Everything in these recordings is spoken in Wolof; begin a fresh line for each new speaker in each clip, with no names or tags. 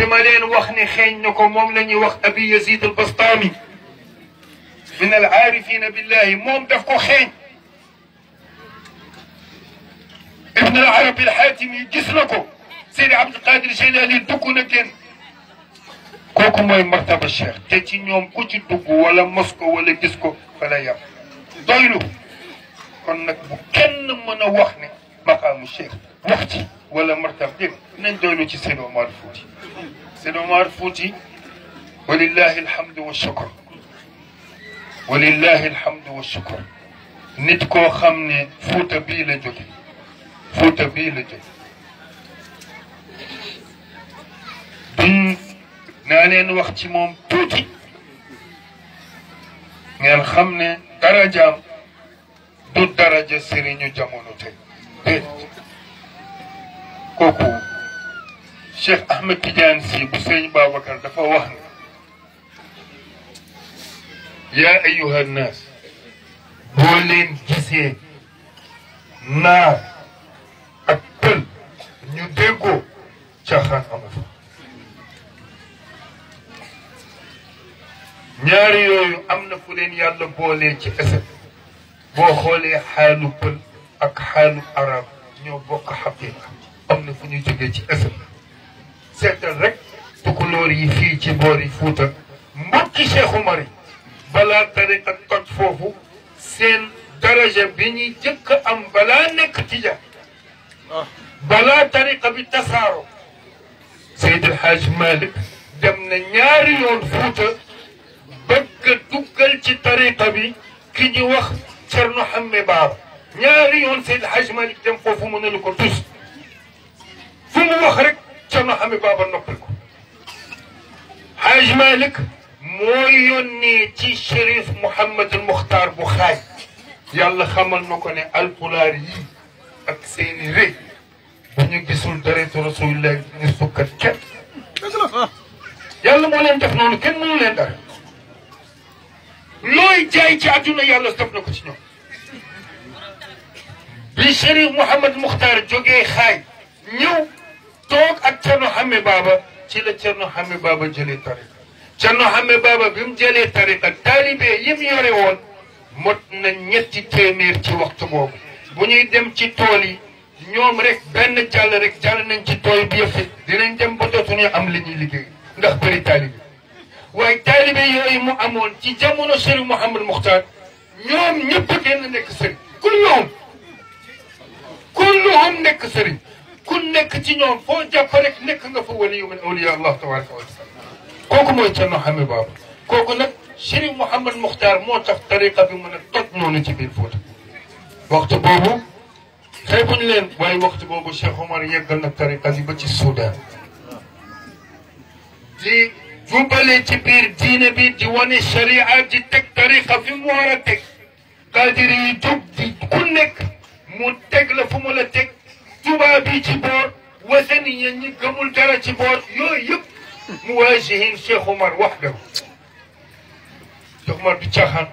bi ma leen wax ne xeeñ na ko moom la ñuy wax abi yazid al bastami min al aarifina billahi moom daf ko xeeñ ibn al arabi al xaatimi gis na ko seydi abdul qadir jilani dugg na génn kooku mooy martaba cheikh te ci ñoom ku ci dugg wala mos ko wala gis ko fa la yam doylu kon nag bu kenn mën a wax ne maqaamu cheikh wax ci wala martaba dégg nañ doylu ci Seydi Omar Fouti Seydi Omar Fouti walillahi alhamdu wa shukr walillahi alhamdu wa shukr nit koo xam ne Fuuta bii la jóge Fuuta bii la jóge duñ naa leen wax ci moom tuuti ngeen xam ne darajaam du daraja sëriñu jamono tey déedéet kooku Cheikh Ahmed Tidiane si bu sëriñ Babacar dafa wax ne yaa ayuha nnaas boo leen gisee naar ak pël ñu déggoo caaxaan amu fa ñaari yooyu am na fu leen yàlla boolee ci esat boo xoolee xaalu pël ak xaalu arab ñoo bokk xaqiqa am na fu ñu jógee ci esat seetal rek tukulóor yi fii ci boori Fuuta mbokki Cheikh Umar yi balaa tariqa toj foofu seen daraja bi ñuy jëkk am balaa nekk tija balaa tariqa bi tasaaro Seydi El Hadj Malick dem na ñaari yoon Fuuta bëgg a duggal ci tariqa bi ki ñu wax Cerno Hamme Baaba ñaari yoon Seydi El Hadj Malick dem foofu mënalu ko tus fu mu wax rek Cerno Hamme Baaba noppal ko Hadj Malick moo yónnee ci Chérif Mouhamadul Muxtaar bu xaaj yàlla xamal na ko ne alpulaar yi ak seeni rëy bu ñu gisul dareetu rasulillah ñu sukkat kenn yàlla moo leen def noonu kenn mënu leen dara looy jaay ci àdduna yàlla def na ko ci ñoom bi Chérif Mouhamad Muxtaar jógee xaaj ñëw toog ak Cerno Xame Baaba ci la Cerno Xame Baaba jëlee tariqa Cerno Xame Baaba bi mu jëlee tariqa taalibe yi mu yore woon mot na ñetti téeméer ci waxtu boobu bu ñuy dem ci tool yi ñoom rek benn jàll rek jàll nañ ci tool bi yëpp dinañ dem ba dootuñu am li ñuy liggéey ndax bëri taalibe waaye taalibe yooyu mu amoon ci jamono Sëriñ Mouhamadou Muxtaar ñoom ñëpp génn nekk sëriñ kulluhum kulluhum nekk sëriñ ku nekk ci ñoom foo jàpp rek nekk nga fa waliyu min awliya allah tabaraka wa taala kooku mooy Cerno Xame Baaba kooku nag Sëriñ Mouhamadou Muxtaar moo tax tariqa bi mën a toj noonu ci biir Fuuta waxtu boobu xeebuñu leen waaye waxtu boobu Cheikh Omar yeggal na tariqa bi ba ci Soudan di jubale ci biir diine bi di wane sharia di teg tariqa fi mu war a teg qaadiri yi jóg di ku nekk mu teg la fu mu la teg tubaab bi ci boor wasani ñi ñi gëmul dara ci boor yooyu yëpp mu waajihin Cheikh Omar waxdahu Cheikh Omar du caaxaan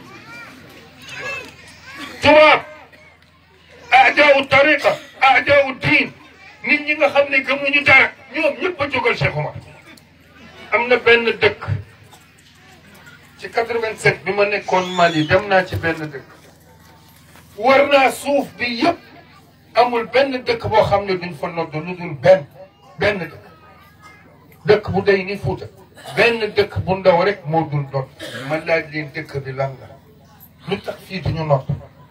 tubaab aadaawu tariqa aadaawu diin nit ñi nga xam ne gëmuñu dara ñoom ñëpp a jógal Cheikh Omar am na benn dëkk ci 87 bi ma nekkoon Mali dem naa ci benn dëkk war naa suuf bi yëpp amul benn dëkk boo xam ne duñ fa nodd lu dul benn benn dëkk dëkk bu day ni Fuuta benn dëkk bu ndaw rek moo dul nodd ma laaj leen dëkk bi lan la lu tax fii duñu nodd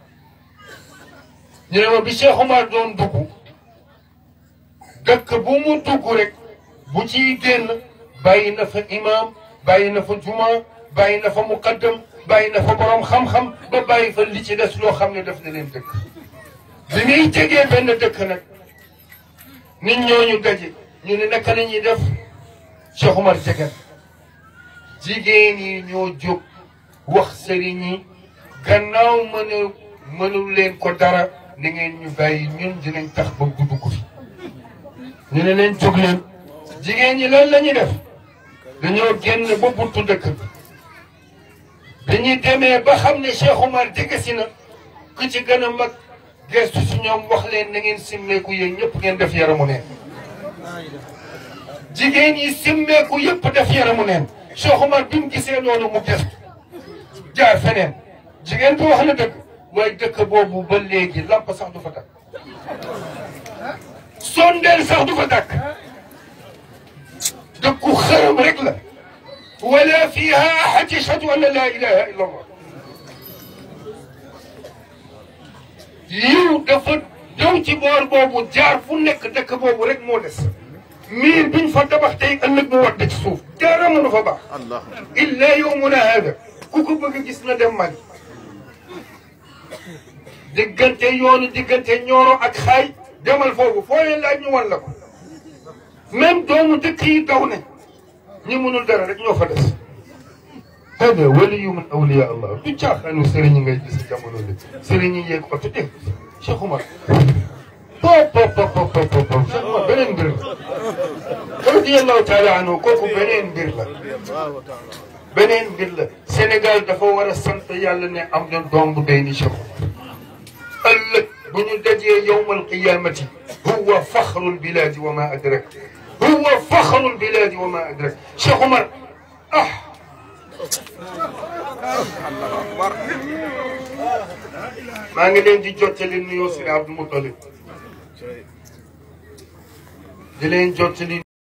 ñu ne ma bi Cheikh Omar doon dugg dëkk bu mu dugg rek bu ciy génn bàyyi na fa imaam bàyyi na fa juma bàyyi na fa muqaddam bàyyi na fa borom xam-xam ba bàyyi fa li ci des loo xam ne def na leen dëkk bi muy jegee benn dëkk nag nit ñooñu daje ñu ne naka la ñuy def Cheikh Omar jegen jigéen yi ñoo jóg wax sëriñ yi gannaaw mënu mënul leen ko dara ni ngeen ñu bàyyi ñun dinañ tax ba gudd ko fi ñu ne leen jóg leen jigéen ñi lan la ñuy def dañoo génn ba buntu dëkk bi dañuy demee ba xam ne Cheikh Omar jege si na ku ci gën a mag gestu si ñoom wax leen na ngeen simmeeku yéen ñëpp ngeen def yaramu neen jigéen yi simmeeku yëpp def yaramu neen Cheikh Omar bi mu gisee loolu mu gestu jaar feneen jigéen bi wax na dëgg waaye dëkk boobu ba léegi lamp sax du fa takk sondeel sax du fa takk dëkku xërëm rek la wala fiha ahad yashhadu an la ilaha illa allah yiw dafa ñëw ci boor boobu jaar fu nekk dëkk boobu rek moo des miir biñ fa tabax tey ëllëg mu wadd ci suuf dara mënu fa baax illa yowmuna hada ku ko bëgg gis na dem Mali diggante yoonu diggante ñooro ak xaay demal foofu foo leen laaj ñu wan la ko même doomu dëkk yi daw nañ ñi mënul dara rek ñoo fa des hada waliyu min awliya allah du caaxaanu sëriñ yi ngay gis jamono bi sëriñ yi yeeg oto dégg Cheikh Oumar pop pop pop pop pop pop Cheikh Oumar beneen mbir la radiyallahu taala anhu kooku beneen mbir la beneen mbir la Sénégal dafa war a sant yàlla ne am na doom bu day ni Cheikh Oumar ëllëg bu ñu dajee yowmal qiyamati huwa faxrul biladi wa ma adrak huwa faxrul biladi wa ma adrak Cheikh Oumar ah maa ngi leen di jottali nuyoo si Abdou Moutalib di leen jottali